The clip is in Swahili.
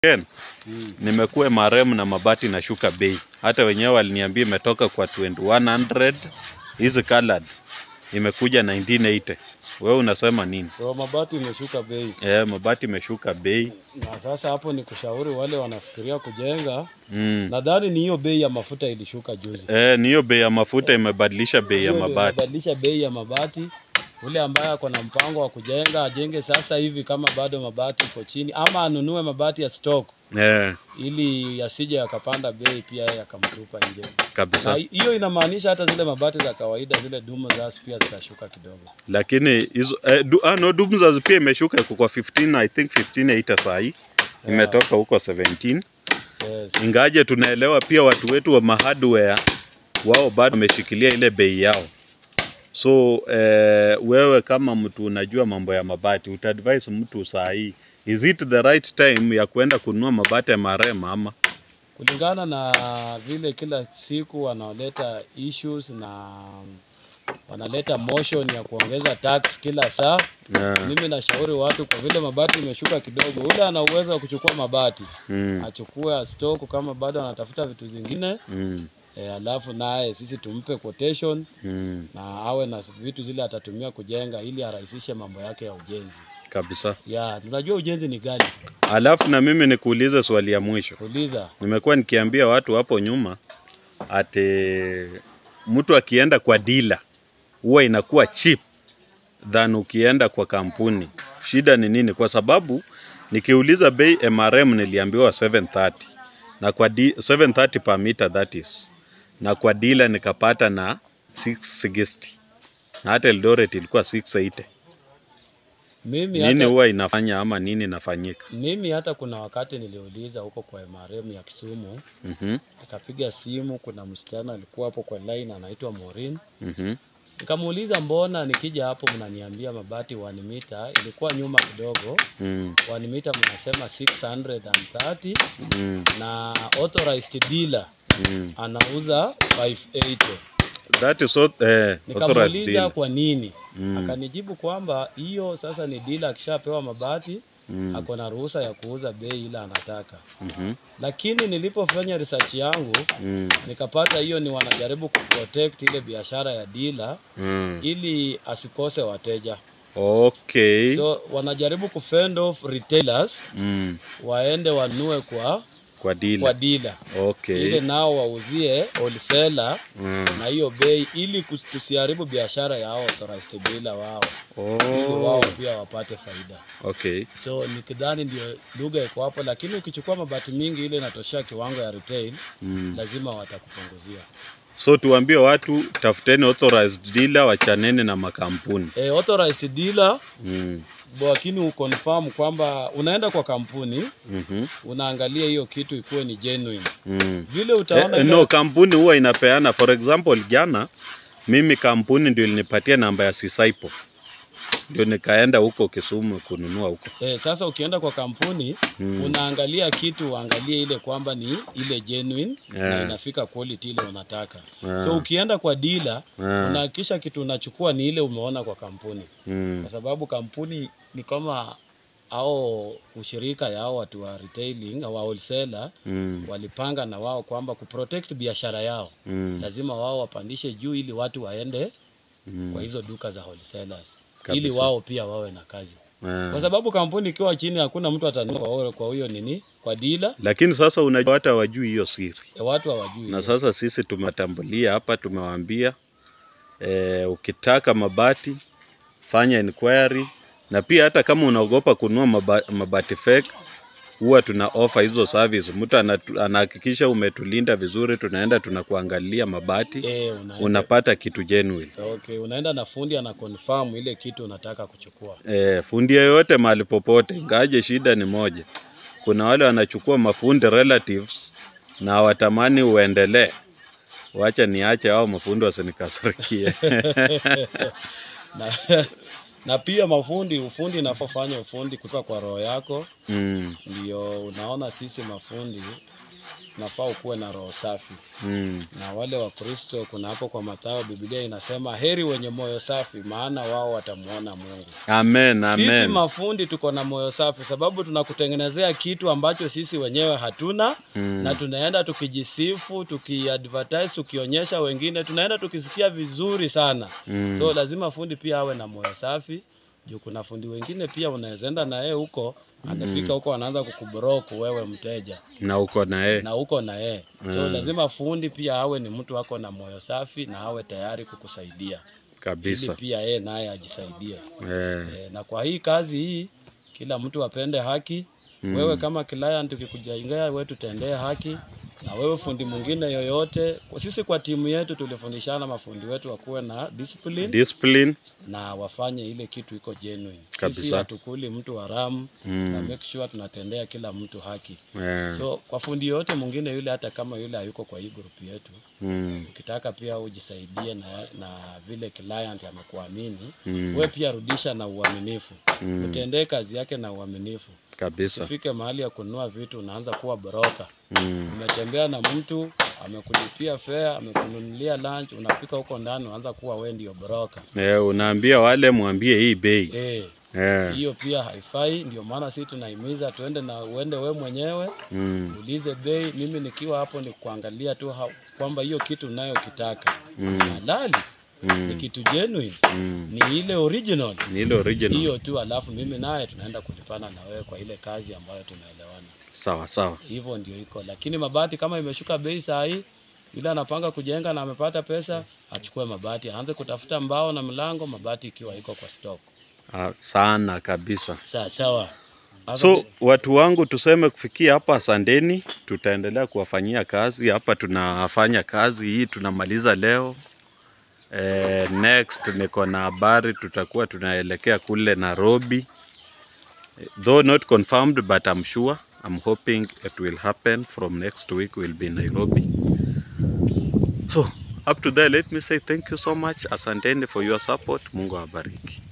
Ken, nimekuwa maremu na mabati na shuka bei. Hata wenyewe waliniambia imetoka kwa 2100 hizi colored imekuja 1980. Wewe unasema nini? Kwa mabati imeshuka bei, Eh, mabati imeshuka bei. na sasa hapo ni kushauri wale wanafikiria kujenga. Mm. Nadhani ni hiyo bei ya mafuta ilishuka juzi, Eh, ni hiyo bei ya mafuta imebadilisha bei ya Hiyo ndio mabati. imebadilisha bei ya mabati. Ule ambaye ako na mpango wa kujenga ajenge sasa hivi, kama bado mabati iko chini, ama anunue mabati ya stock Eh, ili yasije yakapanda bei pia yeye akamtupa nje. Na kabisa. hiyo inamaanisha hata zile mabati za kawaida zile dumu za pia zitashuka kidogo. Lakini hizo eh, du, ah, no Dumzas pia imeshuka iko kwa 15 I think 15 saa hii. Imetoka huko 17. Yes. Ingaje tunaelewa pia watu wetu wa mahardware wao bado wameshikilia ile bei yao. So eh, wewe kama mtu unajua mambo ya mabati utaadvise mtu saa hii is it the right time ya kuenda kununua mabati ya marema ama kulingana na vile kila siku wanaoleta issues na wanaleta motion ya kuongeza tax kila saa. yeah. Mimi nashauri watu, kwa vile mabati imeshuka kidogo, ule ana uwezo wa kuchukua mabati mm, achukue stock, kama bado anatafuta vitu zingine mm, e, alafu naye sisi tumpe quotation mm, na awe na vitu zile atatumia kujenga ili arahisishe mambo yake ya ujenzi. kabisa. Ya, tunajua ujenzi ni gani? Alafu na mimi nikuulize swali ya mwisho. Uliza. Nimekuwa nikiambia watu hapo nyuma ati mtu akienda kwa dila huwa inakuwa cheap than ukienda kwa kampuni. Shida ni nini? Kwa sababu nikiuliza bei MRM niliambiwa 730 na kwa di, 730 per meter that is, na kwa dila nikapata na 660 na hata Eldoret ilikuwa 680. Mimi Nini hata huwa inafanya ama nini inafanyika? Mimi hata kuna wakati niliuliza huko kwa MRM ya Kisumu, Mhm, nikapiga simu, kuna msichana alikuwa hapo kwa line anaitwa Maureen. mhm, Nikamuuliza mbona nikija hapo mnaniambia mabati 1 mita, ilikuwa nyuma kidogo. mm, 1 mita mnasema 630 mm, na authorized dealer mm. anauza 580. That is what, eh, authorized Nikamuuliza deal. kwa nini, Mm. akanijibu kwamba hiyo sasa ni dealer akishapewa mabati Mm. ako na ruhusa ya kuuza bei ile anataka. Mhm. lakini nilipofanya research yangu Mm. nikapata hiyo ni wanajaribu kuprotect ile biashara ya dealer Mm. ili asikose wateja Okay. so wanajaribu kufend off retailers Mm. waende wanunue kwa Kwa kwa dealer. dealer Okay. ile nao wauzie wholesaler Mm. na hiyo bei ili kus- tusiharibu biashara ya hao authorized dealer wao ili Oh. wao pia wapate faida Okay. so nikidhani ndio lugha iko hapo lakini ukichukua mabati mingi ile inatoshea kiwango ya retail Mm. lazima watakupunguzia So tuambie watu tafuteni authorized dealer, wachaneni na makampuni. e, authorized dealer Mm. lakini uconfirm kwamba unaenda kwa kampuni Mhm. unaangalia hiyo kitu ikuwe ni genuine Mm. vile utaona Eh, ile- no, kampuni huwa inapeana. For example, jana mimi kampuni ndio ilinipatia namba ya Sisaipo, ndio nikaenda huko Kisumu kununua huko. Eh, sasa ukienda kwa kampuni Mm. unaangalia kitu uangalie ile kwamba ni ile genuine na Yeah. inafika quality ile unataka Yeah. so ukienda kwa dealer Yeah. unahakikisha kitu unachukua ni ile umeona kwa kampuni Mm. kwa sababu kampuni ni kama au ushirika ya hao watu wa retailing au wholesaler Mm. walipanga na wao kwamba kuprotect biashara yao Mm. lazima wao wapandishe juu ili watu waende Mm. kwa hizo duka za wholesalers Kabisa. ili wao pia wawe na kazi Yeah. kwa sababu kampuni ikiwa chini hakuna mtu atanunua kwa huyo- kwa huyo nini kwa dila Lakini sasa unajua hata wajui hiyo siri, e, watu hawajui na sasa sisi tumewatambulia hapa, tumewaambia eh, ukitaka mabati fanya inquiry, na pia hata kama unaogopa kununua maba, mabati fake huwa tuna offer hizo service. Mtu anatu- anahakikisha umetulinda vizuri, tunaenda tunakuangalia mabati, e, unaenda, unapata kitu genuine. okay, unaenda na fundi ana confirm ile kitu unataka kuchukua E, fundi yeyote mahali popote, ingaje shida ni moja, kuna wale wanachukua mafundi relatives na hawatamani uendelee. Wacha niache hao mafundi wasinikasirikie. na, na pia mafundi ufundi inafanya ufundi kutoka kwa roho yako mm, ndio unaona sisi mafundi unafaa ukuwe na roho safi Mm. na wale wa Kristo, kuna hapo kwa Mathayo Biblia inasema heri wenye moyo safi, maana wao watamuona Mungu. Amen, Sisi amen. mafundi tuko na moyo safi, sababu tunakutengenezea kitu ambacho sisi wenyewe hatuna Mm. na tunaenda tukijisifu, tukiadvertise, tukionyesha wengine, tunaenda tukisikia vizuri sana Mm. so lazima fundi pia awe na moyo safi juu kuna fundi wengine pia unaweza enda na yeye huko amefika huko anaanza kukubroku wewe mteja Na uko na yeye. na huko na yeye so Mm. lazima fundi pia awe ni mtu ako na moyo safi na awe tayari kukusaidia ili Kabisa. pia yeye naye ajisaidie Eh. e, na kwa hii kazi hii kila mtu apende haki Mm. wewe kama client ukikujaingia wewe tutendee haki na wewe fundi mwingine yoyote kwa sisi kwa timu yetu tulifundishana mafundi wetu wakuwe na discipline Discipline. na wafanye ile kitu iko genuine. Sisi Kabisa. hatukuli mtu haramu Mm. na make sure tunatendea kila mtu haki. Eh. So kwa fundi yote mwingine yule, hata kama yule hayuko kwa hii group yetu, Mm. ukitaka pia ujisaidie na, na vile client amekuamini Mm. we pia rudisha na uaminifu Mm. utendee kazi yake na uaminifu. Kabisa. Usifike mahali ya kununua vitu unaanza kuwa broka. Mm. Umetembea na mtu amekulipia fare, amekununulia lunch, unafika huko ndani unaanza kuwa we ndio broka. Eh, unaambia wale mwambie hii bei. Eh, Eh. hiyo pia haifai. Ndio maana sisi tunahimiza tuende na uende we mwenyewe Mm. ulize bei. Mimi nikiwa hapo ni kuangalia tu ha- kwamba hiyo kitu unayokitaka Mm. ni halali, ni Mm. kitu genuine, Mm. ni ile original Ni ile original. hiyo tu, alafu mimi naye tunaenda kulipana na wewe kwa ile kazi ambayo tumeelewana. Sawa sawa. Hivyo ndio iko, lakini mabati kama imeshuka bei saa hii, yule anapanga kujenga na amepata pesa, achukue mabati, aanze kutafuta mbao na mlango, mabati ikiwa iko kwa stock. Ah, sana kabisa. Sawa sawa. Hapa So watu wangu, tuseme kufikia hapa, asanteni. Tutaendelea kuwafanyia kazi hapa, tunafanya kazi hii, tunamaliza leo. Eh, next niko na habari, tutakuwa tunaelekea kule Nairobi, though not confirmed but I'm sure I'm hoping it will happen from next week we'll be in Nairobi. So up to there, let me say thank you so much, asanteni for your support. Mungu awabariki.